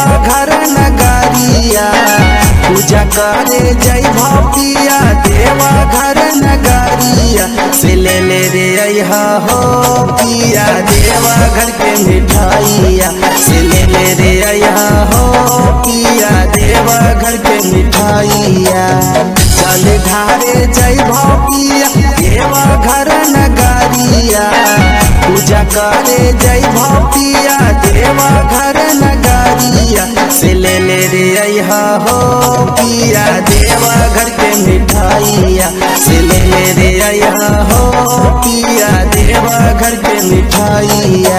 घर नगरिया पूजा करे जय भपिया देवा घर नगरिया से ले ले रे अहा हो पिया देवा घर के मिठाइया से ले ले रे अहा हो पिया देवा घर के मिठाइया चल ढारे जय भपिया देवा घर नगरिया पूजा करे जय भपिया देवा घर नगरिया से ले ले रे अहा हो पिया देवा घर के मिठाइया से ले ले रे अहा हो पिया देवा घर के मिठाइया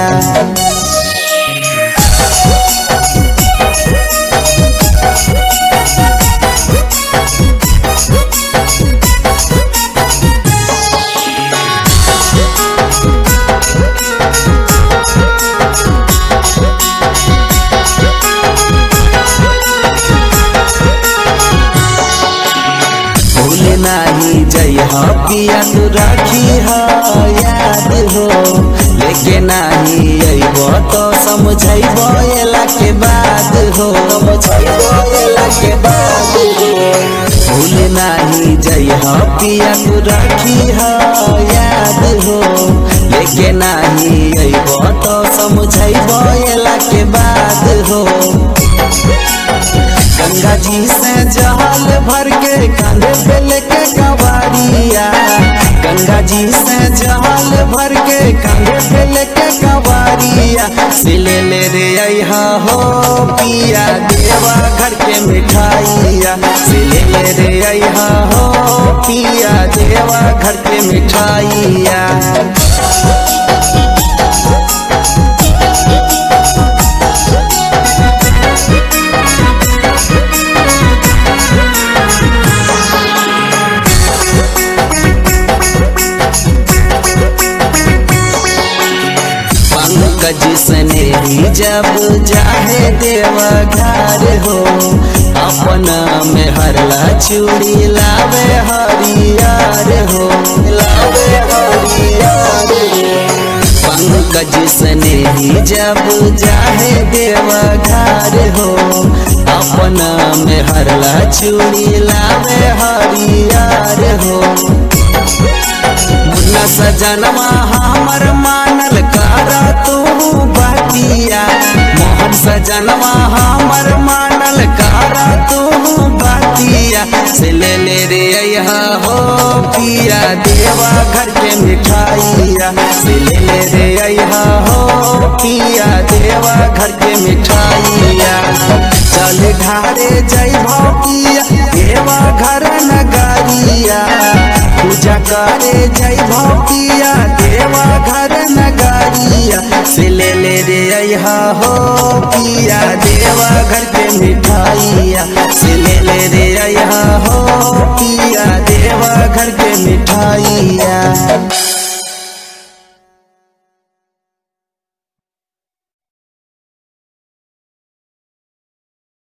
भूल नाही जय हो पिया तू राखी हो याद हो लेके नाही अइबो तो समझैबो एला के बाद हो समझैबो एला के बाद हो भूल नाही जय हो पिया तू राखी हो याद हो लेके नाही अइबो तो समझैबो एला के बाद हो गंगा जी से जहाल भर के कांधे पे लेके कवारिया गंगा जी से जहाल भर के कांधे पे लेके कवारिया से ले ले रे अहा हो पिया देवा घर के मिठाइया से ले ले रे अहा हो पिया देवा घर के मिठाइया पंकज सनेही जब जाहे देवा घर हो अपना में हरला चूड़ी लावे हरियार हो लावे हरियार हो पंकज सनेही जब जाहे देवा घर हो अपना में हरला चूड़ी लावे हरियार हो मुन्ना सजनवा हमर मानल कारा तू बतिया मोहन सजनवा हमर मानल कारा तू बतिया से ले ले रे अहा हो पिया देवा घर के मिठाइया से ले ले रे अहा हो पिया देवा घर के मिठाइया चल ढारे जय भौकिया देवा घर नगरिया पूजा करे जय भौकिया देवा घर नगरिया से ले ले रे अहा हो पिया देवा घर के मिठाइया से ले ले रे अहा हो पिया देवा घर के मिठाइया